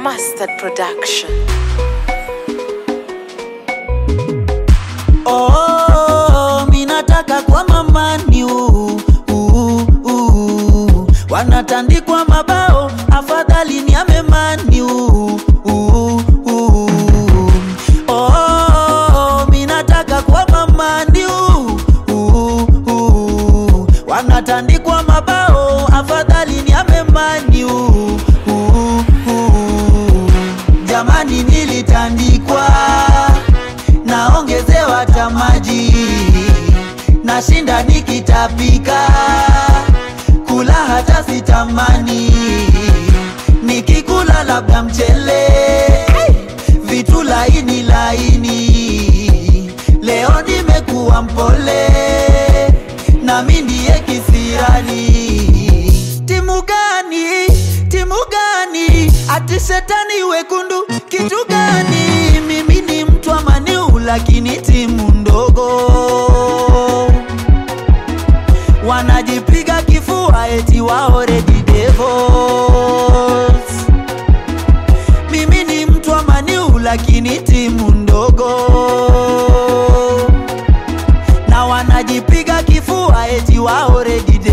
Mustard Production. Oh, minataka kwa mamani uh, uh, uh. Wanatandikwa mabao afadhali ni amemani uh, uh, uh. Oh, minataka kwa mamani uh, uh, uh. Wanatandikwa mabao afadhali ni amemani uh, uh, uh. Jamani nilitandikwa naongezewa hata maji, nashinda nikitapika, kula hata sitamani, nikikula labda mchele, vitu laini laini. Leo nimekuwa mpole, nami ndiye kisirani. Timu gani? Timu gani? Ati shetani wekundu kitu gani? Mimi ni mtu wa maniu lakini timu ndogo, wanajipiga kifua eti wao Red Devils. Mimi ni mtu wa maniu lakini timu ndogo, na wanajipiga kifua eti wao Red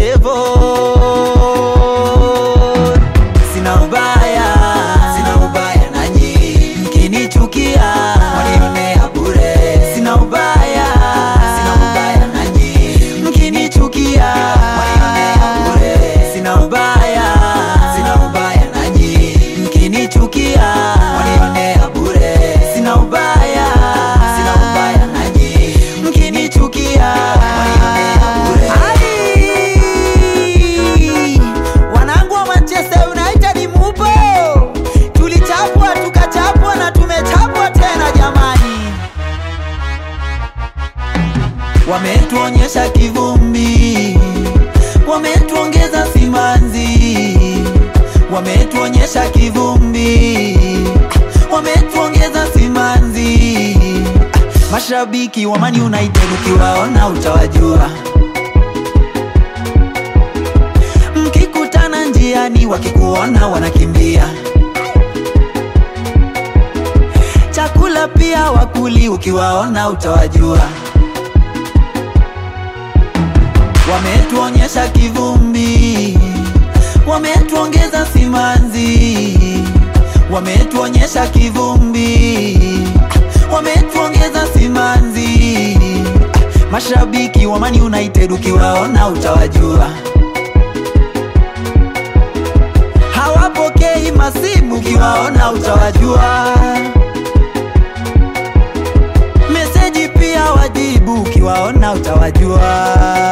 Devils. Sina ubaya, sina ubaya nanyi, mkinichukia wanionea bure. Sina ubaya, sina ubaya nanyi, mkinichukia wanionea bure. Sina ubaya, sina ubaya nanyi, mkinichukia wanionea bure. Sina ubaya, sina ubaya nanyi, mkinichukia wanionea bure. Ai! Wanangu wa Manchester United mupo, tulichapwa tukachapwa na tumechapwa tena jamani. Wametuonyesha kivumbi, wametuongeza simanzi, wametuonyesha kivumbi, wametuongeza simanzi. Mashabiki wa Man United ukiwaona utawajua mkikutana njiani wakikuona wanakimbia. Chakula pia wakuli, ukiwaona utawajua. Wametuonyesha kivumbi, wametuongeza simanzi, wametuonyesha kivumbi, wametuongeza simanzi. Mashabiki wa Man United ukiwaona utawajua. hawapokei masimu, ukiwaona utawajua. Meseji pia wajibu, ukiwaona utawajua.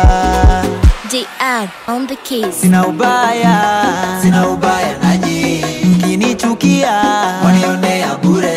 JR on the case. Sina ubaya, sina ubaya nanyi, mkinichukia wanionea bure.